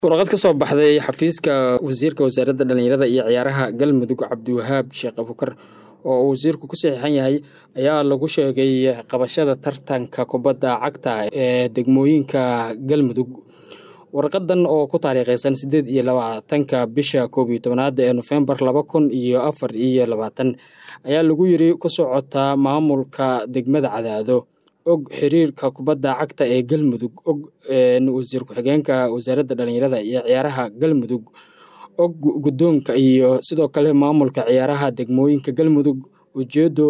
warqad ka soo baxday xafiiska wasiirka wasaaradda dhallinyarada iyo ciyaaraha galmudug cabdiwahaab sheekh abukar oo uu wasiirku ku saxiixan yahay ayaa lagu sheegay qabashada tartanka kubadda cagta ee degmooyinka galmudug warqadan oo ku taariikheysan siddeed iyo labaatanka bisha koob iyo tobanaad ee nofembar laba kun iyo afar iyo labaatan ayaa lagu yiri ku socotaa maamulka degmada cadaado og xiriirka kubadda cagta ee galmudug og wasiir ku-xigeenka wasaaradda dhallinyarada iyo ciyaaraha galmudug og guddoonka iyo sidoo kale maamulka ciyaaraha degmooyinka galmudug ujeedo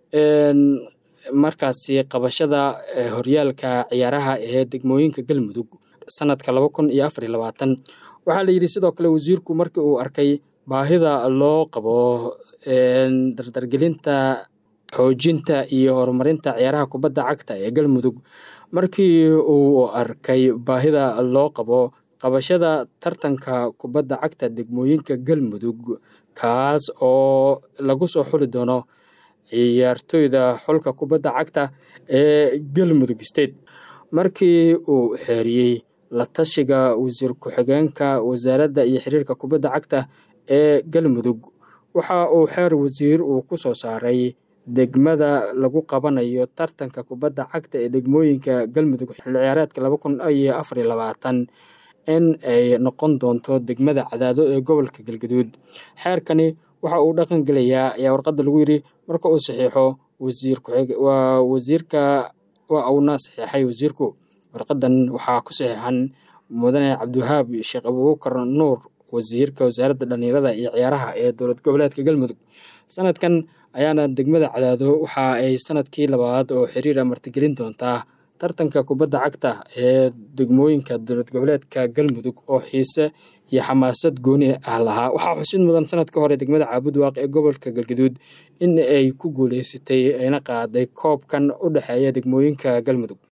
markaasi qabashada horyaalka ciyaaraha ee degmooyinka galmudug sanadka laba kun iyo afar iyo labaatan waxaa la yidhi sidoo kale wasiirku markii uu arkay baahida loo qabo dardargelinta xoojinta iyo horumarinta ciyaaraha kubadda cagta ee galmudug markii uu arkay baahida loo qabo qabashada tartanka kubadda cagta degmooyinka galmudug kaas oo lagu soo xuli doono ciyaartoyda xulka kubadda cagta ee galmudug state markii uu xeeriyey la tashiga wasiir ku-xigeenka wasaaradda iyo xiriirka kubadda cagta ee galmudug waxa uu xeer wasiir uu ku soo saaray degmada lagu qabanayo tartanka kubadda cagta ee degmooyinka galmudug xilli ciyaareedka laba kun iyo afar iyo labaatan in ay noqon doonto degmada cadaado ee gobolka galgaduud xeerkani waxa uu dhaqan gelayaa ayaa warqadda lagu yidhi marka uu saxiixo wasiir waa wasiirka waa uuna saxiixay wasiirku warqadan waxaa ku saxiixan mudane cabdiwahaab sheekh abuubakar nuur wasiirka wasaaradda dhallinyarada iyo ciyaaraha ee dowlad goboleedka galmudug sanadkan ayaana degmada cadaado waxa ay sanadkii labaad oo xiriira martigelin doontaa tartanka kubadda cagta ee degmooyinka dowlad goboleedka galmudug oo xiise iyo xamaasad gooni ah lahaa waxaa xusid mudan sanadka hore degmada caabudwaaq ee gobolka galgaduud in ay ku guuleysatay ayna qaaday koobkan u dhexeeya degmooyinka galmudug